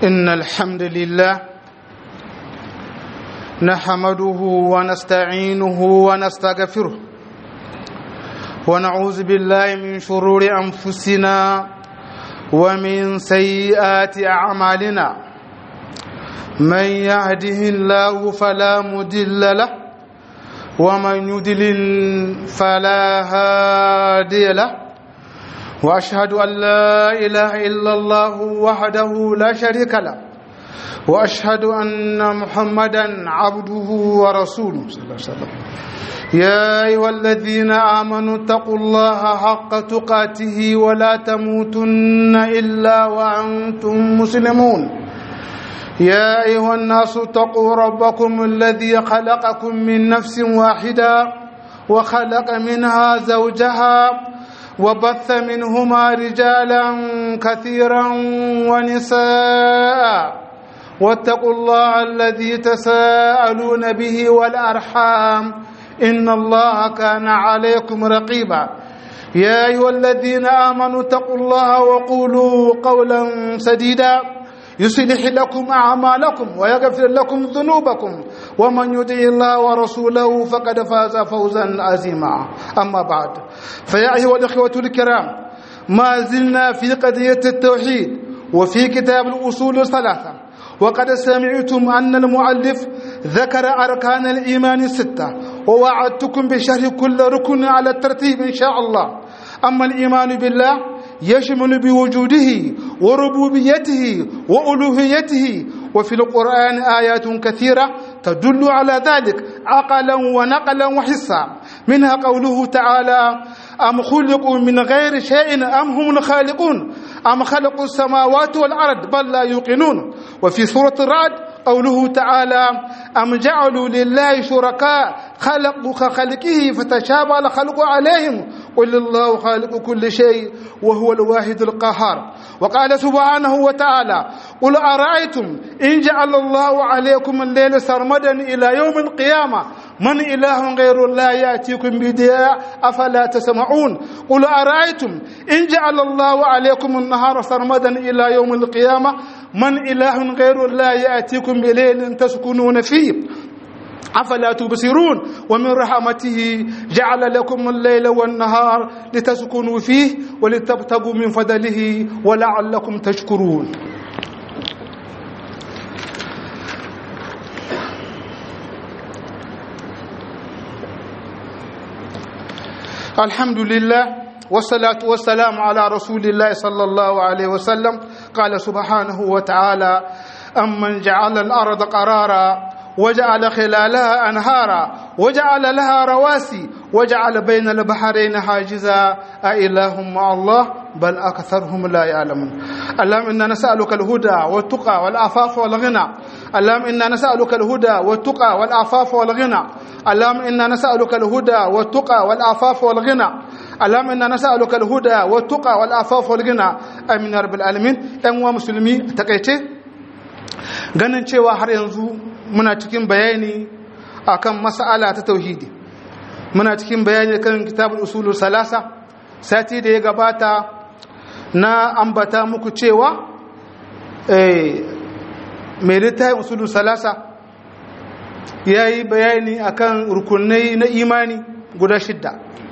إن الحمد لله نحمده ونستعينه ونستغفره ونعوذ بالله من شرور أنفسنا ومن سيئات أعمالنا من يهده الله فلا مدل له ومن يدلل فلا هادي له واشهد ان لا اله الا الله وحده لا شريك له واشهد ان محمدا عبده ورسوله صلى الله عليه وسلم يا ايها الذين امنوا اتقوا الله حق تقاته ولا تموتن الا وانتم مسلمون يا ايها الناس اتقوا ربكم الذي خلقكم من نفس واحده وخلق منها زوجها وبث منهما رجالا كثيرا ونساء واتقوا الله الذي تساءلون به والارحام ان الله كان عليكم رقيبا يا ايها الذين امنوا اتقوا الله وقولوا قولا سديدا يصلح لكم اعمالكم ويغفر لكم ذنوبكم ومن يطع الله ورسوله فقد فاز فوزا عظيما اما بعد فيا ايها الاخوه الكرام ما زلنا في قضيه التوحيد وفي كتاب الاصول الثلاثه وقد سمعتم ان المؤلف ذكر اركان الايمان السته ووعدتكم بشرح كل ركن على الترتيب ان شاء الله اما الايمان بالله يشمل بوجوده وربوبيته والوهيته وفي القران ايات كثيره تدل على ذلك عقلا ونقلا وحسا منها قوله تعالى ام خلقوا من غير شيء ام هم الخالقون ام خلقوا السماوات والارض بل لا يوقنون وفي سوره الرعد قوله تعالى أم جعلوا لله شركاء خلقوا كخلقه فتشابه الخلق عليهم قل الله خالق كل شيء وهو الواحد القهار وقال سبحانه وتعالى قل أرأيتم إن جعل الله عليكم الليل سرمدا إلى يوم القيامة من إله غير الله يأتيكم بدياء أفلا تسمعون قل أرأيتم إن جعل الله عليكم النهار سرمدا إلى يوم القيامة من إله غير الله يأتيكم بليل تسكنون فيه أفلا تبصرون ومن رحمته جعل لكم الليل والنهار لتسكنوا فيه ولتبتغوا من فضله ولعلكم تشكرون الحمد لله والصلاة والسلام على رسول الله صلى الله عليه وسلم قال سبحانه وتعالى أمن جعل الأرض قرارا وجعل خلالها أنهارا وجعل لها رواسي وجعل بين البحرين حاجزا أإله مع الله بل أكثرهم لا يعلمون اللهم إنا نسألك الهدى والتقى والعفاف والغنى اللهم إنا نسألك الهدى والتقى والعفاف والغنى اللهم إنا نسألك الهدى والتقى والعفاف والغنى اللهم إنا نسألك الهدى والتقى والعفاف والغنى آمين يا رب العالمين أيها المسلمين تقيتي ganin cewa har yanzu muna cikin bayani akan mas'ala ta tauhidi muna cikin bayani kan kitabul usulul salasa sati da ya gabata na ambata muku cewa eh mai littafin usulul salasa ya yi bayani akan rukunai na imani guda shidda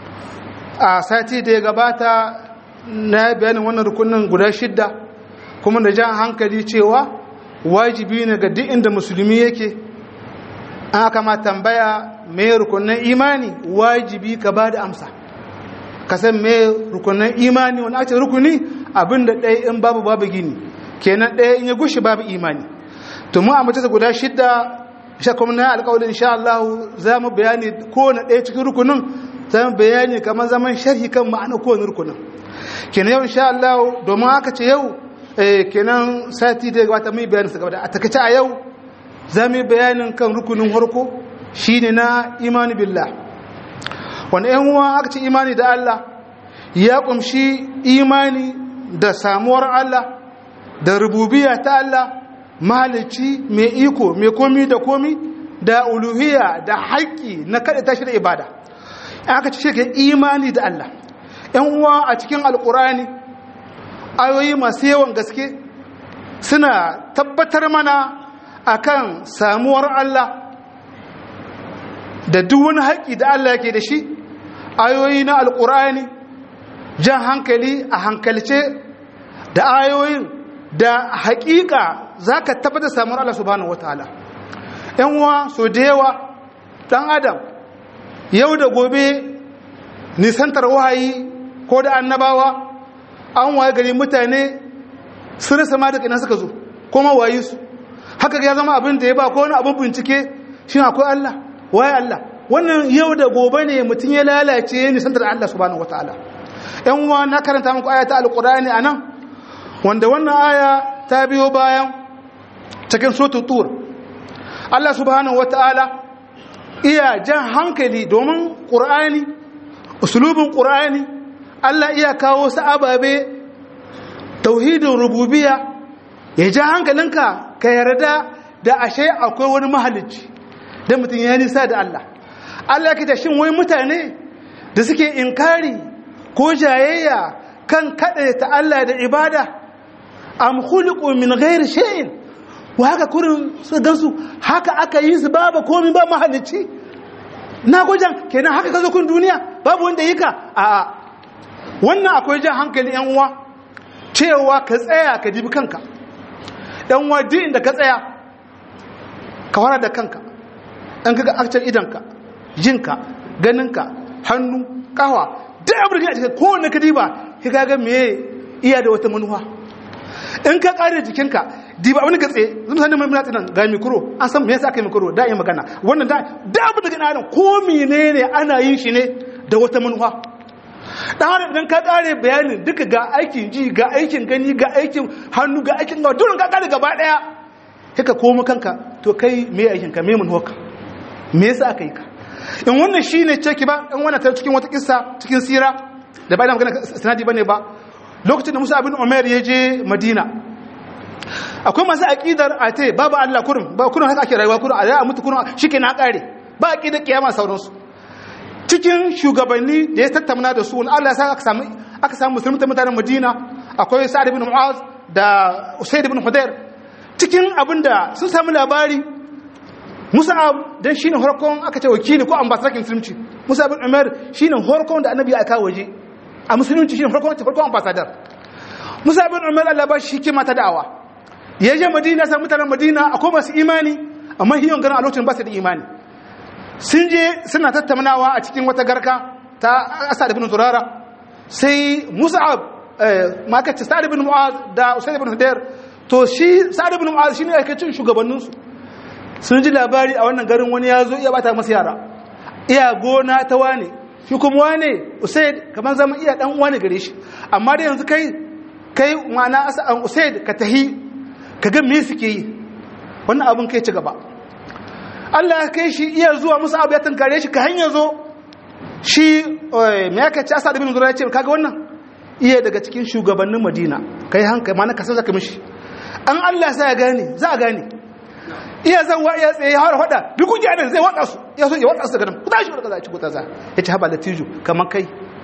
a sati da ya gabata na bayanin wannan rukunin guda shidda kuma da jan hankali cewa wajibi ne ga duk inda musulmi yake an aka ma tambaya mai rukunin imani wajibi ka ba da amsa ka san mai rukunin imani wani ake rukuni abinda ɗaya in babu babu gini kenan ɗaya in ya gushi babu imani to mu a mace guda shidda sha kuma na alƙawarin insha Allah za mu bayani kowane ɗaya cikin rukunin za mu bayani kamar zaman sharhi kan ma'ana kowane rukunin kenan yau insha Allah domin aka ce yau kenan sati da wata mai bayanin su gaba a takaice a yau za mu yi bayanin kan rukunin harko shine na imani billah wanda yan uwa aka ce imani da Allah ya kumshi imani da samuwar Allah da rububiya ta Allah mahalici mai iko mai komi da komi da uluhiyya da haƙƙi na kada tashi da ibada aka ce shi imani da Allah yan uwa a cikin alƙur'ani ayoyi masu yawan gaske suna tabbatar mana akan samuwar Allah da duk wani haƙƙi da Allah yake da shi ayoyi na alƙur'ani jan hankali a hankalce da ayoyin da haƙiƙa za ka tabbatar samuwar Allah subhanahu wataala ‘yan uwa so da yawa ɗan adam yau da gobe nisantar wahayi ko da annabawa an waye gari mutane sun rasa ma da ina suka zo kuma wayi su haka ya zama abin da ya ba ko wani abin bincike shi akwai Allah waye Allah wannan yau da gobe ne mutum ya lalace nisantar Allah subhanahu wataala ‘yan uwa na karanta muku aya ta alƙur'ani a nan wanda wannan aya ta biyo bayan cikin sotu tur Allah subhanahu wata'ala iya jan hankali domin ƙur'ani usulubin ƙur'ani Allah iya kawo su ababe tauhidin rububiya ya ja hankalinka ka yarda da ashe akwai wani mahalicci da mutum ya nisa da Allah Allah kita shin wai mutane da suke inkari ko jayayya kan kaɗa ta Allah da ibada am khuliqu min ghairi shay'in wa haka kurin su gansu haka aka yi su babu komai ba mahalicci na gojan kenan haka ka zo kun duniya babu wanda yi ka a wannan akwai jan hankali yan uwa cewa ka tsaya ka dibi kanka yan uwa duk inda ka tsaya ka fara da kanka an kaga akcin idanka jinka ganinka hannu kawa duk abin da cikin kowanne ka diba ka ga me iya da wata manuwa in ka kare jikinka diba wani gatse zan sanin mai mutane nan ga mikro an san me yasa aka yi mikro da yi magana wannan da da abu daga nan ko menene ana yin shi ne da wata manufa dan har idan ka kare bayanin duka ga aikin ji ga aikin gani ga aikin hannu ga aikin ga dole ka kare gaba daya kika komo kanka to kai me aikin ka me manufa me yasa aka yi ka in wannan shine ceki ba in wannan ta cikin wata kissa cikin sira da ba ina magana sanadi bane ba lokacin da Musa bin Umar ya je Madina akwai masu aqidar ate babu Allah kurum ba kurum haka ake rayuwa kurum a mutu kurum shike na kare ba aqidar kiyama sauransu cikin shugabanni da ya tattauna da su wani Allah ya sa aka samu aka samu musulmi mutanen Madina akwai Sa'ad ibn Mu'az da Usayd ibn Hudayr cikin abinda sun samu labari Musa'ab dan shine harkon aka ce wakili ko ambassador musulunci Musa ibn Umar shine harkon da Annabi ya aka waje a musulunci shine farkon farkon ambassador Musa ibn Umar Allah ba shi hikima ta da'awa ya je Madina sai mutanen Madina akwai masu imani amma hiyon garin a lokacin ba su da imani sun je suna tattaunawa a cikin wata garka ta Asad ibn Zurara sai Musa'ab ma kace Sa'ad ibn Mu'az da Usayd ibn Hudayr to shi Sa'ad ibn Mu'az shine yake cin shugabannin su sun ji labari a wannan garin wani ya zo iya bata masa yara iya gona ta wane shi kuma wane usaid kamar zama iya dan wane gare shi amma da yanzu kai kai mana asa'an usaid ka tahi ka ga me suke yi wannan abin kai ci gaba Allah ya kai shi iya zuwa musu abu ya tankare shi ka hanya zo shi me ya kace asad ibn zura ya ce kaga wannan iya daga cikin shugabannin Madina kai hankali mana ka san zaka mishi an Allah sai ya gane za a gane iya zan wa iya tsaye har hada duk kuke nan zai wada su ya so ya wada su daga nan ku tashi daga ci ku ta za ya ci haba latiju kaman kai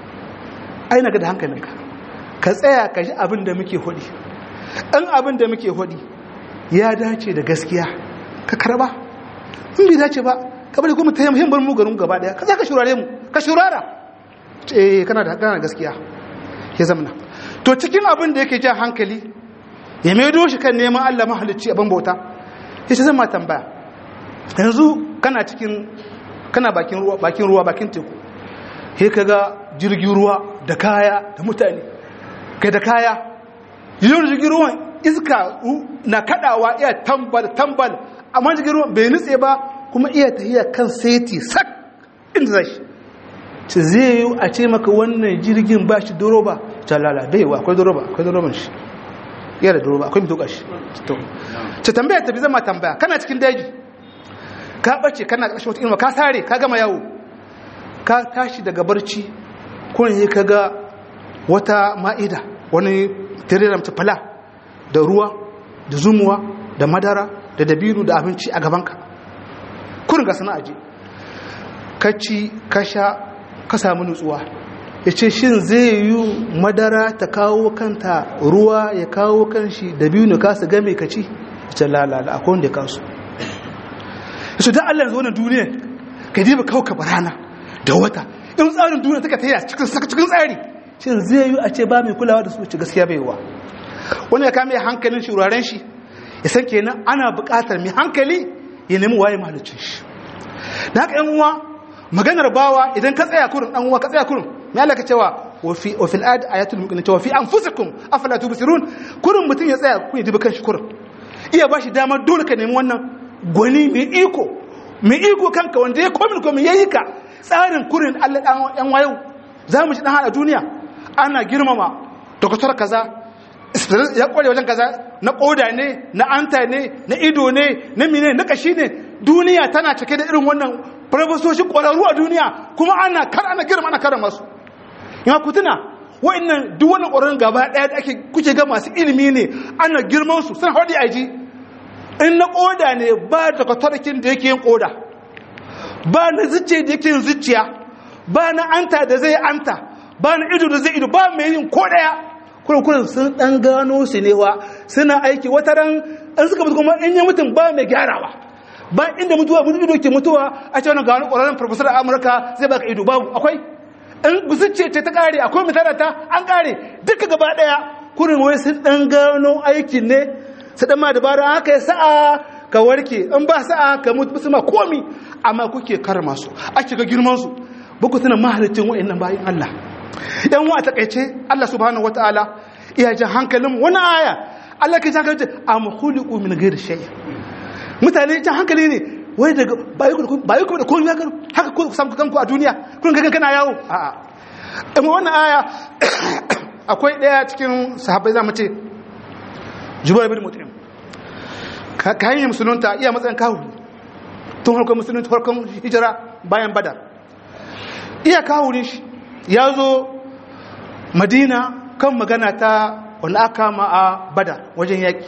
ai na ga da hankalinka ka tsaya ka ji abin da muke hodi in abin da muke hodi ya dace da gaskiya ka karba in bai dace ba ka bari kuma tayi muhimmin mu garin gaba daya ka za ka shurare mu ka shurara eh kana da kana gaskiya ya zamana to cikin abin da yake jan hankali ya maido shi kan neman Allah mahalicci abin bauta ya ce zan ma tambaya yanzu kana cikin kana bakin ruwa bakin ruwa bakin teku he kaga jirgin ruwa da kaya da mutane kai da kaya yiwuwar jirgin ruwan iska na kadawa iya tambal tambal amma jirgin ruwan bai nutse ba kuma iya tafiya kan seti sak inda zai shi ce zai yi a ce maka wannan jirgin ba shi doroba ta lala bai wa akwai doroba akwai doroban shi yana da doroba akwai mitoka shi ce tambaya tafi zama tambaya kana cikin daji ka bace kana ƙarshen wata ilma ka sare ka gama yawo ka tashi daga barci kun yi ka ga wata ma'ida wani tirira mace fala da ruwa da zumuwa da madara da dabino da abinci a gabanka kurin ga sana aje ka ci ka sha ka samu nutsuwa ya ce shin zai yi madara ta kawo kanta ruwa ya kawo kanshi da biyu ne kasu game ka ci ya ce lalala akwai wanda ya kasu ya ce don allah yanzu wannan duniya ka diba kawo ka barana da wata in tsarin duniya ta ka ta yi cikin tsari shin zai yi a ce ba mai kulawa da su ci gaskiya bai wa wani ya kame hankalin shi wuraren shi ya san kenan ana buƙatar mai hankali ya nemi waye mahalicin shi da haka yan uwa maganar bawa idan ka tsaya kurin dan uwa ka tsaya kurin me Allah ka cewa wa fi wa fil ad ayatul mu'minin cewa fi anfusikum afala tubsirun kurin mutun ya tsaya kun dubi kanshi kurin iya bashi damar dole ka nemi wannan gwani mai iko mai iko kanka wanda ya komin komin yayi ka tsarin kurin Allah dan yan wayo zamu ji dan hada duniya ana girmama doktor kaza ya kware wajen kaza na koda ne na anta ne na ido ne na mine na kashi ne duniya tana cike da irin wannan farfasoshin kwararru a duniya kuma ana kar ana girma ana kara masu ya ku tuna wa'annan duk wannan kwararrun gaba daya da ake kuke ga masu ilimi ne ana girman su sun haɗi aji in na koda ne ba da kwatarkin da yake yin koda ba na zuciya da yake yin zuciya ba na anta da zai anta ba na ido da zai ido ba mai yin ko daya kurkurin sun dan gano su ne wa suna aiki wata ran an suka mutu kuma in yi mutum ba mai gyarawa ba inda mutuwa mutu ido ke mutuwa a ce wani gano ƙwararren farfasar amurka zai baka ido babu akwai in gusuce ce ta ƙare akwai misalata an ƙare duka gaba ɗaya kurin wai sun dan gano aikin ne su dan ma dabara haka ya sa'a ka warke in ba sa'a ka mutu su ma komi amma kuke karma su ake ga girman su ba ku tuna mahalicin wa'annan bayan Allah yan wa takaice Allah subhanahu wataala iya jin hankalin wani aya Allah ke jin hankalin am khuliqu min ghairi shay mutane jin hankali ne wai daga bayi ku bayi ku da komai haka haka ku samu kanku a duniya kun ga kana yawo a a amma wannan aya akwai daya cikin sahabbai zamu ce Jubair bin Mut'im ka hanyar musulunta iya matsayin kawo tun harkar musulunta harkar hijira bayan badar iya kawo ne shi ya zo madina kan magana ta wani aka ma a bada wajen yaƙi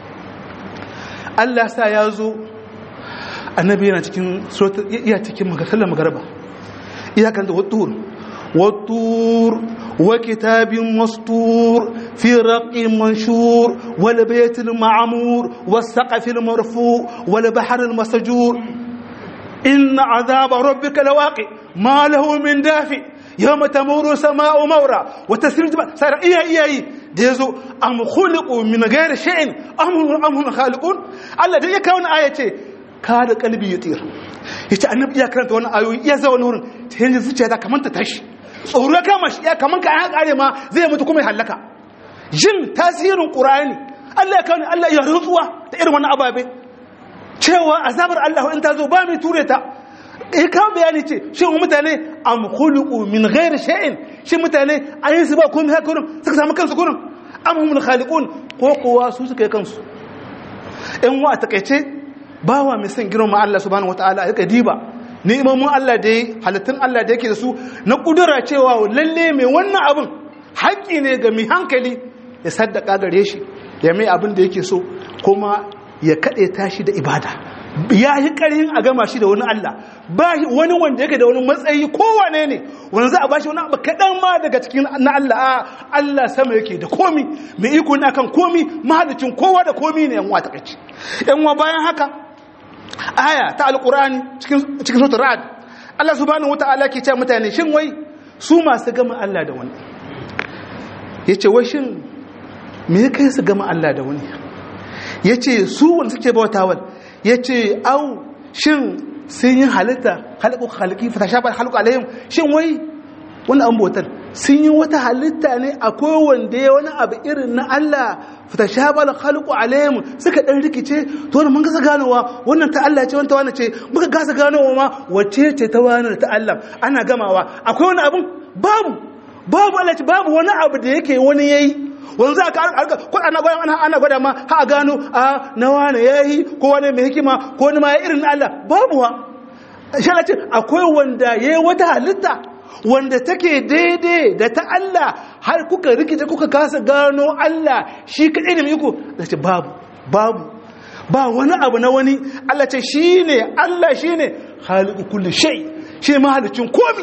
allah sa ya zo annabi yana cikin iya cikin magasallar magarba iyakan da wattur wattur wa kitabin mastur fi raqin manshur wal baytil ma'mur was saqafil marfu wal bahril masjur inna azaba rabbika lawaqi ma lahu min dafi yawma tamuru sama'u mawra wa tasir jibal sara iya iya yi da yazo am khuliqu min ghairi shay'in am am hum khaliqun Allah da ya kawo wannan aya ce ka da kalbi yutir yace annabi ya karanta wannan ayoyi iya zawa wurin ta yanzu zuciya ta kamanta tashi tsoro kama shi ya kaman ka an kare ma zai mutu kuma ya halaka jin tasirin qur'ani Allah ya kawo Allah ya rutsuwa da irin wannan ababe cewa azabar Allah in ta zo ba mai ture ta eh kawo bayani ce shi mutane am khuluqu min ghairi shay'in shi mutane an yi su ba komai haka kurin suka samu kansu kurin am humul khaliqun ko kowa su suka yi kansu in wa takeice bawa mai son girma Allah subhanahu wataala ya diba ni'imomin Allah da halittun Allah da yake da su na kudura cewa lalle mai wannan abin haƙƙi ne ga mai hankali ya saddaka gare shi ya mai abin da yake so kuma ya kaɗe tashi da ibada ya yi ƙarin a gama shi da wani Allah ba wani wanda yake da wani matsayi kowane ne wani za a ba shi wani abu kaɗan ma daga cikin na Allah a Allah sama yake da komi mai iko na kan komi mahalicin kowa da komi ne yan wata kaci yan wa bayan haka aya ta alƙur'ani cikin cikin sautar ra'ad Allah subhanahu wata'ala ke cewa mutane shin wai su masu gama Allah da wani yace wai shin me kai su gama Allah da wani ya ce su wanda suke bautawar ya ce au shin sun yi halitta halakku halaki fata shafar halakku alayhim shin wai wani an bautar sun yi wata halitta ne akwai wanda ya wani abu irin na Allah fata shafar halakku alayhim suka dan rikice to wani mun gasa ganowa wannan ta Allah ce wanta wani ce muka gasa ganowa ma wacce ce ta wani ta Allah ana gamawa akwai wani abun babu babu Allah ce babu wani abu da yake wani yayi wanzu aka harka ko ana gwada ana ana gwada ma ha a gano a na wani yayi ko wani mai hikima ko wani ma ya irin Allah babu wa insha ce akwai wanda yayi wata halitta wanda take daidai da ta Allah har kuka rikice kuka kasa gano Allah shi kadai ne iko da ce babu babu ba wani abu na wani Allah ce shine Allah shine khaliqu kulli shay shi mahalicin komi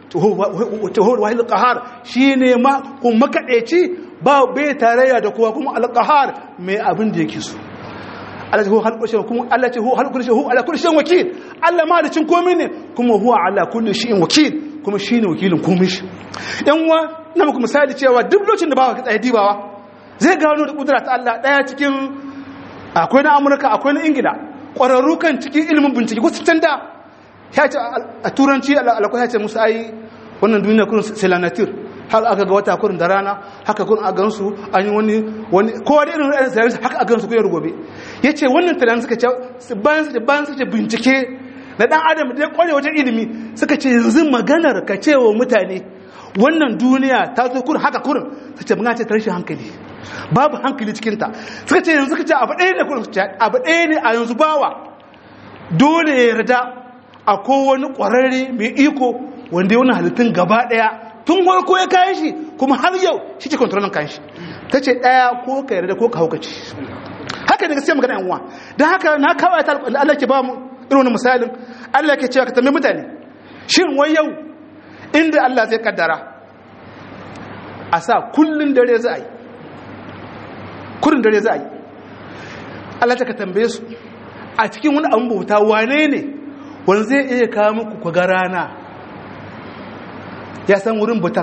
tuhur wahil qahar shine ma kuma makadeci ba bai tarayya da kowa kuma alqahar mai abin da yake so Allah ce hu hal kulli kuma Allah ce hu hal kulli hu ala kulli shay'in wakil Allah malicin komai ne kuma huwa ala kulli shay'in wakil kuma shine wakilin komai shi yan uwa na muku misali cewa duk lokacin da bawa ka tsaye dibawa zai gano da kudura ta Allah daya cikin akwai na Amurka akwai na Ingila kwararru kan cikin ilimin bincike ko can da ya ce a turanci alakwai ya ce musu ai wannan duniya kurin selanatir har aka ga wata kurin da rana haka kurin a gansu an yi wani wani kowa da irin ra'ayin sayarwa haka a gansu kuyar gobe ya ce wannan tunanin suka ce bayan suka bayan suka bincike na dan adam da ya kware wajen ilimi suka ce yanzu maganar ka ce wa mutane wannan duniya ta zo kurin haka kurin su ce magana ce ta rashin hankali babu hankali cikinta suka ce yanzu suka ce abu ɗaya ne kurin abu ɗaya ne a yanzu bawa dole ya yarda a kowane ƙwararre mai iko wanda ya wani halittun gaba ɗaya tun farko ya kayan shi kuma har yau shi ke kontrolin kayan shi ta ce ɗaya ko ka yarda ko ka haukaci haka ne gaskiya magana yanwa don haka na kawai ta Allah ke ba mu irin wani misalin Allah ke cewa ka tambayi mutane shin wai yau inda Allah zai kaddara a sa kullun dare za a yi kurin dare za a yi Allah ta ka tambaye su a cikin wani abin bauta wane ne wani zai iya kawo muku ku ga rana ya san wurin butan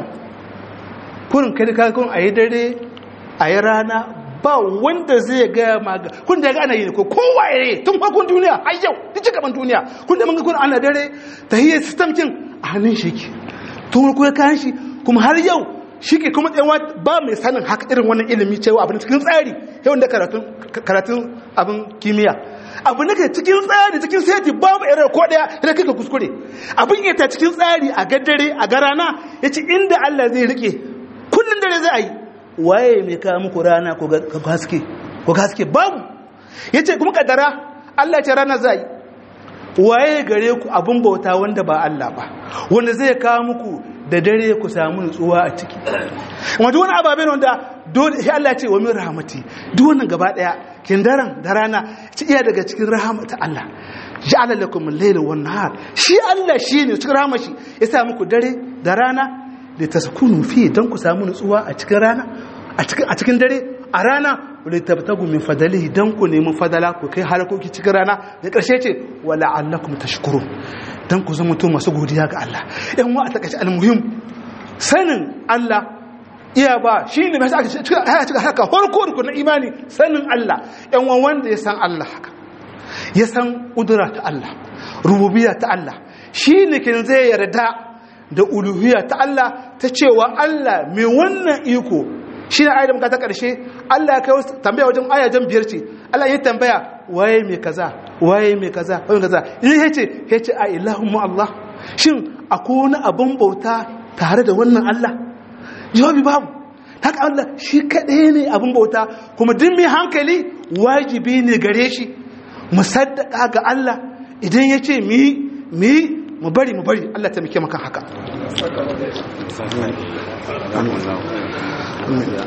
kurin kai ka kun a yi dare a yi rana ba wanda zai gaya maga kun da ga ana yi ne ko kowa ya yi tun farkon duniya har yau duk gaban duniya kun da mun ga kun ana dare ta hiyar system kin a hannun shi ke tun farko ya kayan shi kuma har yau shi ke kuma tsayawa ba mai sanin haka irin wannan ilimi cewa abin cikin tsari yau da karatun abin kimiyya abu na kai cikin tsari cikin seti babu irin ko daya da kika kuskure abin ya ta cikin tsari a gaddare a garana ya ci inda Allah zai rike kullum dare za a yi waye mai kawo muku rana ko haske ko haske babu ya ce kuma kaddara Allah ce rana za a yi waye gare ku abin bauta wanda ba Allah ba wanda zai kawo muku da dare ku samu nutsuwa a ciki wanda wani ababen wanda dole sai Allah ce wa min rahmati duk wannan gaba daya kin daren da rana ci iya daga cikin rahmata Allah ja'ala lakum al-layla wan nahar shi Allah shine cikin rahmar shi ya sa muku dare da rana da taskunu fi dan ku samu nutsuwa a cikin rana a cikin a cikin dare a rana wale tabtagu min fadalihi dan ku nemi fadala ku kai harkoki cikin rana da karshe ce wala allakum tashkurun dan ku zama to masu godiya ga Allah yan wa a takaice almuhim sanin Allah iya ba shi ne mai aka cika haka farko da na imani sanin Allah yan wa wanda ya san Allah haka ya san kudura ta Allah rububiyya ta Allah shi ne kin zai yarda da uluhiyya ta Allah ta cewa Allah mai wannan iko shi ne ayyar muka ta ƙarshe Allah ya kai tambaya wajen ayajen biyar ce Allah ya tambaya waye mai kaza waye mai kaza waye kaza in ya ce ya ce a ilahun mu Allah shin akwai wani abin bauta tare da wannan Allah jawabi babu haka Allah shi kaɗai ne abin bauta kuma duk mai hankali wajibi ne gare shi mu saddaka ga Allah idan ya ce mi mi mu bari mu bari Allah ta muke makan haka